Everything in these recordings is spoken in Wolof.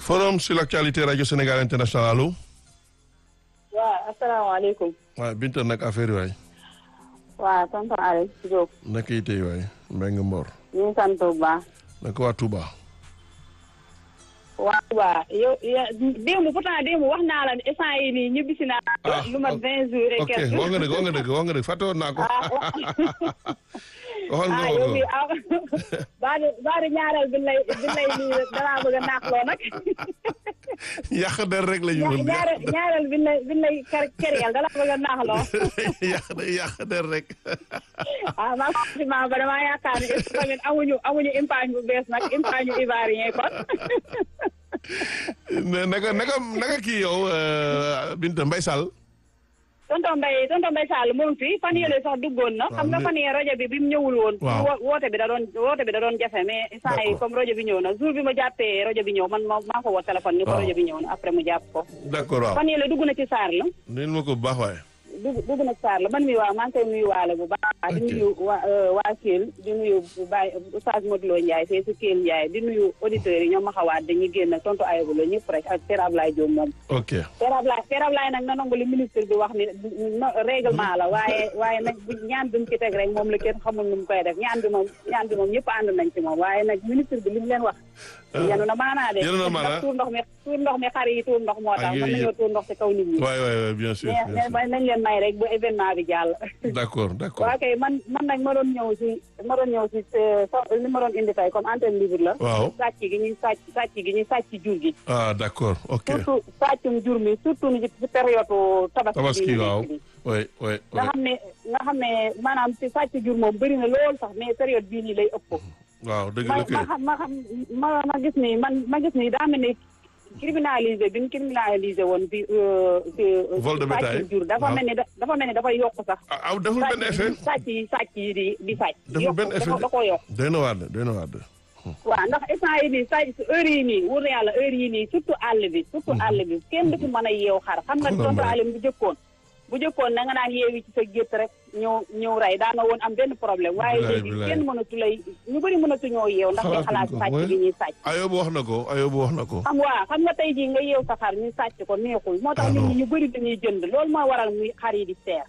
forum sur l'actualité radio Sénégal international allo. waaw asalaamaaleykum. waaw Binta nag affaire yi waay. waaw tonton Aliou Diop. naka yi tey waay Mbengue Mbor. ñu ngi sant bu baax. naka waa Touba. waa Touba yow démb pourtant démb wax naa la instant yii nii ñibbisi naa. lu mat vingt jours et ok quelque. wax nga dëgg wax nga dëgg wax nga dëgg fàtte woon naa ko. waxoon nga ah ma yow ko. mii ah baari baari ñaareel bi lay bi lay nii danaa bëgg a naaxloo nag. yàq der rek la ñu mën. ñaareel ñaareel bi lay bi lay ker kereel danaa bëgg a naaxloo. yàq der yàq der rek. ah maa ngi ba damaa yaakaar ne tamit amuñu amuñu impaañ bu bees nag impaañu ivoirien kon. mais naka naka naka kii yow euh, Binta Mbaye Sall. tonton Mbaye tonton Mbaye Sall moom fi fan yële sax duggoon na. xam nga mais- fan yee rajo bi bi mu ñëwul woon. Waaw. wo- woote bi da doon woote bi da doon jafe mais saa yi D'accord. comme rajo bi ñëw na jour bi ma jàppee rajo bi ñëw man ma maa ko woo téléphone ni ko Waaw. rajo bi ñëw na après mu jàpp ko. d'accord waaw. fan yële dugg na ci saar la. neen ma ko bu baax waaye. dugg dugg na ci saar la man mi waa maa ngi koy nuyu waale bu baax. di Ok. nuyu waa waa Kell di nuyu Baye Oustaz Modou Lo Ndiaye fee si Kell Ndiaye di nuyu auditeurs yi ñoom ma xawaat dañuy génn ak tonton Ayibou la ñëpp rek ak Père Ablaye Diop moom. ok Père Ablaye Père Ablaye nag na nangu li ministre bi wax ni no règlement la waaye waaye nag bu ñaan bi mu ci teg rek moom la kenn xamul nu mu koy def ñaan bi moom ñaan bi moom ñëpp ànd nañ ci moom waaye nag ministre bi li mu leen wax yenu na maanaa de Yenu na maanaa. ndax tuur ndox mi tuur ndox mi xar yi tuur ndox moo tax Ak mën yooyu nañoo yëpp. tuur ndox ci kaw nit ñi waay waay waay bien sûr mais bien mais nañ leen may rek bu événement bi jàll sûr. d'accord d'accord. waa kay man man nag ma doon ñëw si ma doon ñëw si so- li ma doon indi tey comme antenne libre la waaw. sàcc gi ñuy sàcc sàcc gi ñuy sàcc jur gi ah d'accord ok. surtout sàccum jur mi surtout ni ci période tabaski tabaski bi ñu waaw. nekk nii. oui oui nga oui. xam ne nga xam ne maanaam ci sàcc jur moom bëri na lool sax mais période bii nii lay ëpp. waaw dëgg ma la kay. ma xam ma xam ma ma gis ni man ma gis ni daa mel ni criminalisé bi ñu criminalisé woon bi. Vol de bétail. sàcc jur dafa waaw. mel ni da dafa mel ni dafay yokk sax. ah ah deful benn effet. sàcc yi sàcc yi di di sàcc. deful yokk benn effet dafa da koo yokk. doy na waar de doy na waar de. waaw ndax instant yi nii sàcc heure yi nii wóor na yàlla heure yi nii surtout àll bi surtout àll bi kenn du fi mën a yeew xar xam nga Xam nga tontu mbay. alim bu jëkkoon bu jëkkoon na nga naan yeewi ci sa gétt rek ñëw ñëw rey daa nga woon am benn problème waaye Bilaay, léegi bilaay. kenn mënatu lay ñu bëri mënatu ñoo yeew ndax day xalaat Xalaatuñ ko, sàcc mooy- bi ñuy sàcc Ayobu wax na ko Ayobu wax na ko. xam waa xam nga tey jii nga yeew sa xar ñu sàcc ko neexul moo tax Ah, nit non. ñi ñu bëri dañuy jënd loolu mooy waral muy xar yi di seer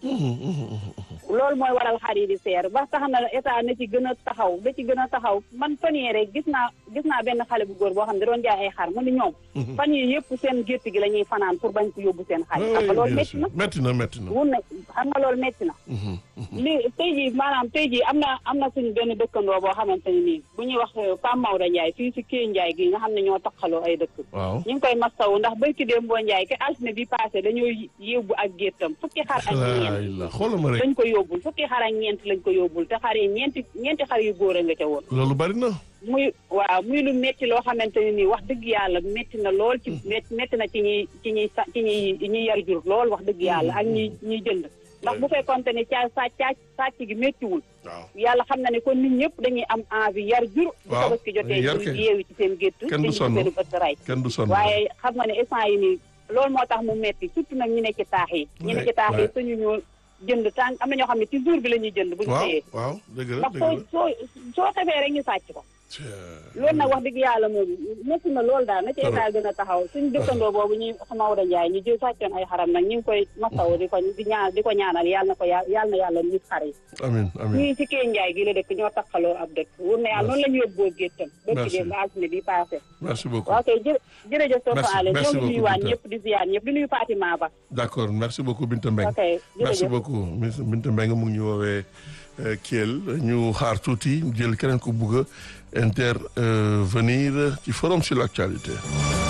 loolu mooy waral xar yi di seer ba tax na état na ci gën a taxaw da ci gën a taxaw man fan yii rek gis naa gis naa benn xale bu góor boo xam ne da doon jaay ay xar mu ni ñoom fan yii yëpp seen gétt gi la ñuy fanaan pour bañ ko yóbbu seen xar yi xam nga loolu bien métti sûr na métti na métti na. wun na xam nga loolu métti na li tey jii maanaam tey jii am na am na suñu benn dëkkandoo boo xamante ne nii bu ñuy wax Pam Maodo Ndiaye fii si Kée Ndiaye gi nga xam ne ñoo taxaloo ay dëkk waaw. ñu ngi koy mastawu ndax barki démb boo Ndiaye ke altine bi passé dañoo yóbbu ak géttam fukki xar ak ñeent alhamdulilah xoolal ma rek lañ ko yóbbul fukki xar ak ñeent lañ ko yóbbul te xar yi ñeenti ñeenti xar yu góor a nga ca woon loolu bari na. muy waaw muy lu métti loo xamante ne nii wax dëgg yàlla métti na lool ci métti métti na ci ñuy ci ñuy sa ci ñuy ñuy yar jur lool wax dëgg yàlla ak ñi ñuy jënd ndax bu fekkonte ne caa sa caa sàcc gi méttiwul waaw. yàlla xam na ne kon nit ñëpp dañuy am envie yar jur bu Waaw, tabaski jotee yar ñu kay. yeewi ci seen gétt Kenn du te ñu sonn. seen ëtt ray kenn du sonn. waaye xam nga ne instant yi nii loolu moo tax mu metti surtout nag ñu ne ci taax yi ñu ne ci taax yi suñu ñu jënd tànk am na ñoo xam ne ci jour bi la ñuy jënd bu ñu waaw xëyee waaw dëgg la ndax dëgg soo la. soo soo xefee rek ñu sàcc ko Tiens. loolu nag wax dëgg yàlla moom métti na loolu daal na ci état gën a taxaw suñu dëkkandoo boobu ñuy Maodo Ndiaye ñu jël sàccoon ay xaram nag ñu ngi koy masaw di ko di ñaan di ko ñaanal yàlla na ko yàlla yàlla na yàlla nit xar yi amiin amiin. ñii ci Kée Ndiaye gi la dëkk ñoo takkaloo ab dëkk wur na yàlla noonu la ñu yóbboo géttam Merci. bëkki dee ba altine bi passé merci beaucoup. waaw kay jë jërëjëf Merci, Soxna Ale merci ñoo ngi nuyu beaucoup, waan Binta. ñëpp di ziar ñëpp di nuyu Fatima Ba d'accord merci beaucoup Binta Mbengue. ok merci jërëjëf beaucoup Miss Binta Mbengue mu ngi ñu woowee Kiel ñu xaar tuuti jël keneen ku bugg a intervenir ci forum sur l'actualité.